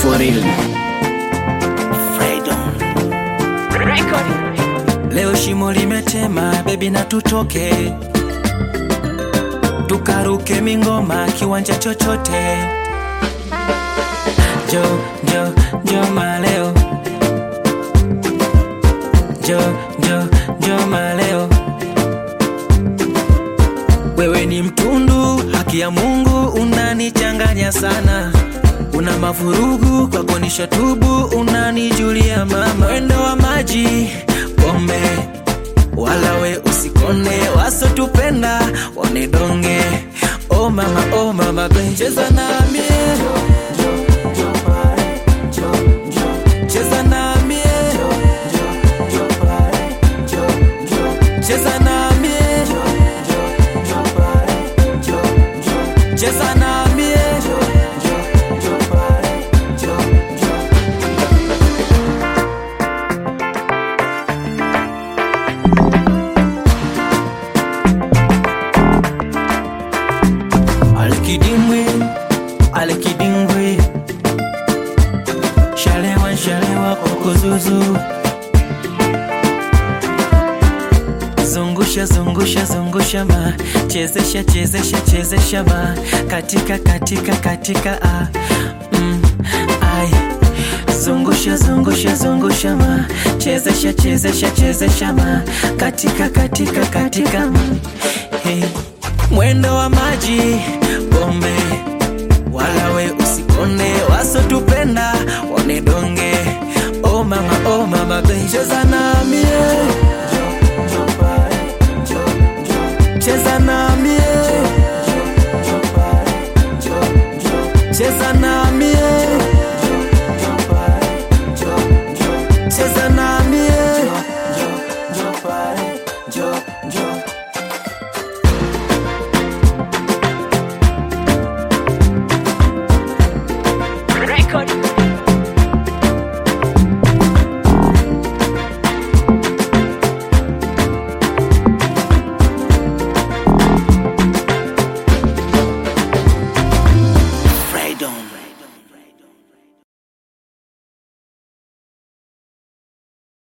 for real. Leo shimo limetema, bebi na tutoke tukaruke mingoma kiwanja chochote. Jo jo jo maleo, jo jo jo maleo. Wewe ni mtundu, haki ya Mungu unanichanganya sana, una mavurugu kwako nishatubu, unanijulia mama, mwendo wa maji pombe wala we usikone, wasotupenda wanidonge. Oh mama, oh mama, be cheza nami, cheza nami, cheza nami, cheza nami. Alikidimbwi, alikidimbwi, shalewa shalewa kokozuzu, zungusha zungusha zungusha ma, chezesha chezesha chezesha ma, katika katika katika a, mm, ai zungusha zungusha zungusha ma, chezesha chezesha chezesha ma, katika katika katika mm, hey. Mwendo wa maji pombe, wala we usikone, wasotupenda wanidonge. Oh mama, oh mama, be cheza nami, cheza nami, cheza nami.